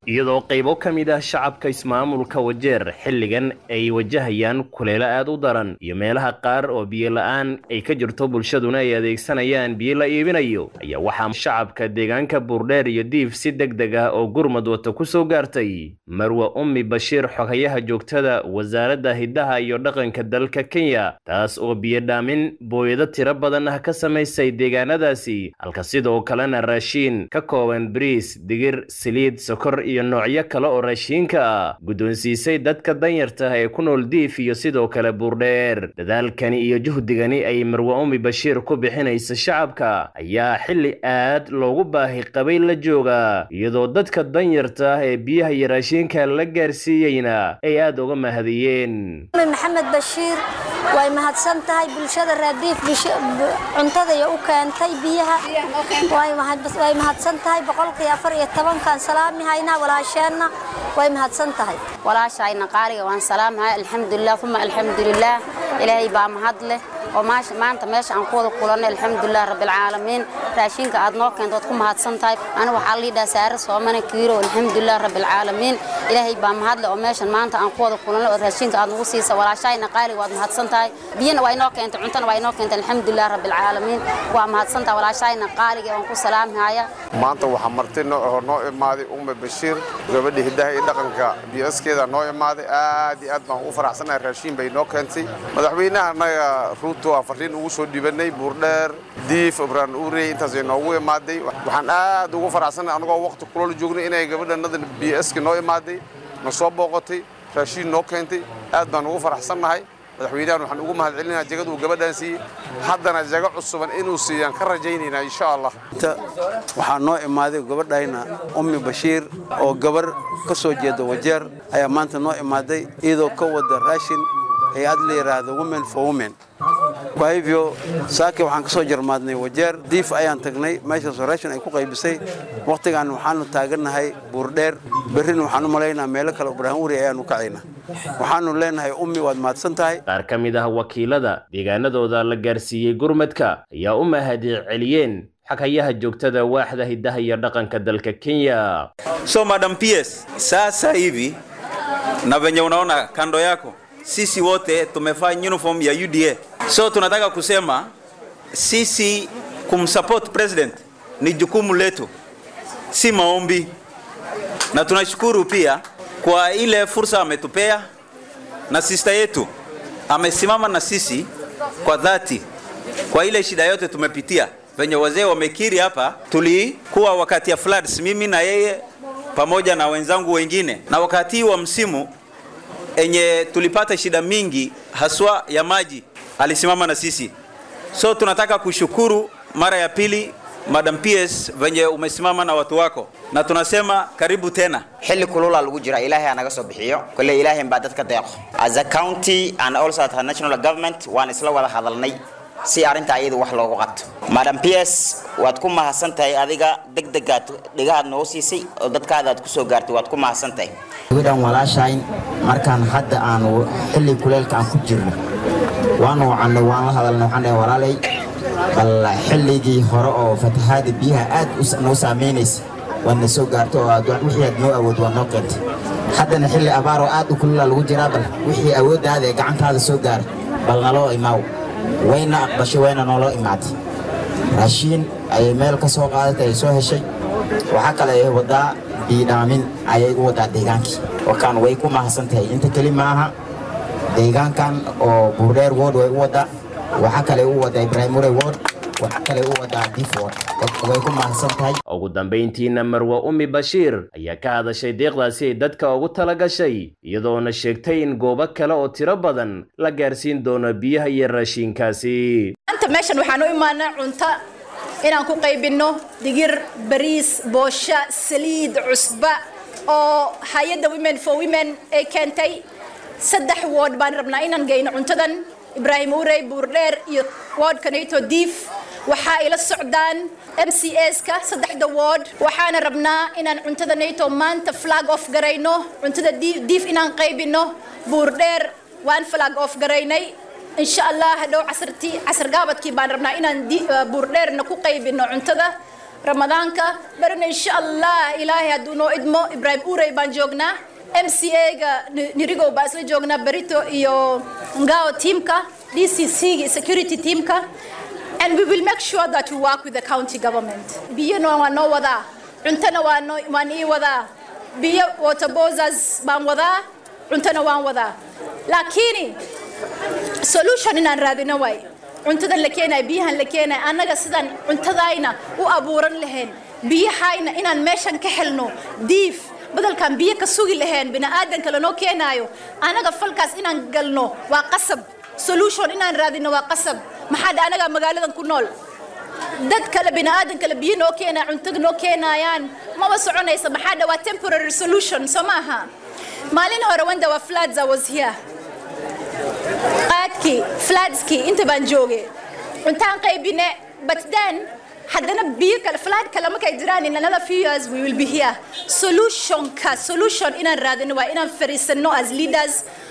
iyadoo qaybo ka mid ah shacabka ismaamulka wajeer xilligan ay wajahayaan kuleelo aad u daran iyo meelaha qaar oo biyo la-aan ay ka jirto bulshaduna ay adeegsanayaan biyo la iibinayo ayaa waxaa shacabka deegaanka buurdheer iyo diif si deg deg ah oo gurmad wata ku soo gaartay marwe ummi bashiir xogayaha joogtada wasaaradda hiddaha iyo dhaqanka dalka kenya taas oo biyo dhaamin booyado tiro badan ah ka samaysay deegaanadaasi halka sidoo kalena raashiin ka kooban bariis digir saliid sokor iyo noocyo kale oo raashiinka ah guddoonsiisay dadka danyarta ah ee ku nool diif iyo sidoo kale buurdheer dadaalkani iyo juhdigani ay marwe ummi bashiir ku bixinaysa shacabka ayaa xilli aad loogu baahi qabay la jooga iyadoo dadka danyarta ah ee biyaha iyo raashiinka la gaarsiiyeyna ay aad uga mahadiyeen maxamed bashiir way mahadsan tahay bulshada raadiif cuntadaya u keentay biyaha way mahadsan tahay boqolkii afar iyo tobankan salaami haynaa walaasheenna way mahadsan tahay walaashayna qaaliga waan salaamhay alxamdulilah uma alxamdulilah ilaahay baa mahad leh oo maanta meesha aan ku wada kulanay alxamdulilah rabbilcaalamiin raashinka aad noo keento waad ku mahadsan tahay ani waxaa liidhaa saare soomane kiiro alxamdulilah rabbilcaalamiin ilaahay baa mahad leh oo meeshan maanta aan ku wada kulanay oo raashinka aad nagu siisa walaashayna qaaliga waad mahadsan tahay biyana waa inoo keentay cuntana waa inoo keentay alxamdulilah rabbilcaalamiin waa mahadsan tahay walaashayna qaaliga waan ku salaamhaya maanta waxaa marti noo noo imaaday umme bashiir gabadha hiddaha iyo dhaqanka biyaskeeda noo imaaday aad iyo aad baan ugu faraxsanahay raashiin bay noo keentay madaxweynaha annaga ruuto aan farriin ugu soo dhibanay buurdheer diif ibraan uurey intaasay noogu imaaday waxaan aad ugu faraxsanahay anagoo waqti kulol joognay inay gabadhanada biyaski noo imaaday na soo booqatay raashiin noo keentay aad baan ugu faraxsannahay madaxweynahan waxaan ugu mahad celinayaa jagada uu gabadhaan siiyey haddana jago cusuban inuu siiyaan ka rajaynaynaa insha allah waxaa noo imaaday gabadhayna ummi bashiir oo gabar ka soo jeeda wajeer ayaa maanta noo imaaday iyadoo ka wada raashin hay-ad la yidhaahdo women for women kwa hivyo saaki waxaan ka soo jarmaadnay wajeer diif ayaan tagnay meeshaasoo raashin ay ku qaybisay wakhtigan waxaanu taagannahay buurdheer berrina waxaan u malaynaa meelo kale ibraahim wuri ayaanu kacayna waxaanu leenahay ummi waad mahadsan tahay qaar ka mid ah wakiilada deegaanadooda la gaarsiiyey gurmadka ayaa u mahadi celiyeen xakayaha joogtada waaxda hiddaha iyo dhaqanka dalka kenya so madam ps sasa hivi na venye unaona kando yako sisi wote tumevaa uniform ya UDA. So tunataka kusema sisi kumsupport president ni jukumu letu, si maombi, na tunashukuru pia kwa ile fursa ametupea, na sista yetu amesimama na sisi kwa dhati kwa ile shida yote tumepitia. Venye wazee wamekiri hapa, tulikuwa wakati ya floods, mimi na yeye pamoja na wenzangu wengine, na wakati wa msimu enye tulipata shida mingi haswa ya maji, alisimama na sisi. So tunataka kushukuru mara ya pili Madam PS venye umesimama na watu wako, na tunasema karibu tena. xilli kulula lagu jira ilaahay anaga soo bixiyo kole ilaahay baa dadka deeqo as a county and also at a national government waan isla wada hadalnay si arrinta ayadu wax loogu qabto madam ps waad ku mahadsan tahay adiga degdegaad dhigahaad noo siisay oo dadkaada aad ku soo gaartay waad ku mahadsan tahay gabadhan walaashayn markaan hadda aanu xilli kuleelka aan ku jirno waanu wacannay waan la hadalnay waxaan dhahay walaalay bal xilligii hore oo fatahaada biyaha aad noo saamaynaysa waad na soo gaarto oo aad wixii aad noo awood waad noo keentay haddana xilli abaar oo aad u kulula lagu jiraa bal wixii awooddaada ee gacantaada soo gaara bal naloo imaaw wayna aqbashay wayna nooloo imaaday raashiin ayay meel ka soo qaadatay ay soo heshay waxaa kale ay wadaa biidhaamin ayay u wadaa deegaankii wakaan way ku mahadsan tahay inta keli maaha deegaankan oo buurdheer ward way u wadaa waxaa kale u wadaa primary ward waxaa kale u wadaa dif ward way ku mahadsan tahay ugu dambayntiina marwe ummi bashiir ayaa ka hadashay deeqdaasi ay dadka ugu tala gashay iyadoona sheegtay in goobo kale oo tiro badan la gaarsiin doono biyaha iyo raashiinkaasi maanta meeshan waxaan u imaanaa cunto inaan ku qaybinno digir bariis boosho saliid cusba oo hay-adda women for women ay keentay saddex wood baan rabnaa inaan geyno cuntadan ibraahim urey buurdheer iyo woodkanayto diif waxaa ila socdaan m c ska saddexda wood waxaana rabnaa inaan cuntada nato maanta flag off garayno cuntada diif inaan qaybino buurdheer waan flag off garaynay insha allah hadhow casartii casar gaabadkii baan rabnaa inaan buurdheerna ku qaybino cuntada ramadaanka barina insha allah ilaahay hadduu noo idmo ibraahim urey baan joognaa m c a-ga nirigow baan isla joognaa berito iyo ngao teamka d c c security teamka and we will make sure that we work with the county government biyana waa noo wadaa cuntona waa noo waan ii wadaa biyo water bosas baan wadaa cuntona waan wadaa laakiin solution inaan raadino waay cuntadan la keenayo biyahan la keenayo annaga sidaan cuntadayna u abuuran lahayn biyahayna inaan meeshan ka helno diif badalkan biyo ka sugi lahayn bini'aadanka lanoo keenaayo annaga falkaas inaan galno waa qasab solution inaan raadino waa qasab maxaa dhe anaga magaaladan ku nool dad kale bini'aadan kale biyo noo keenaya cunto noo keenayaan maba soconaysa maxaa dhe waa temporary solution soo maaha maalin hore wanda waa floods I was here qaadkii floodskii inta baan jooge cuntaan qaybine but then haddana biyo kale flood kale markay jiraan in another few years we will be here solutionka solution inaan raadino waa inaan fariisano as leaders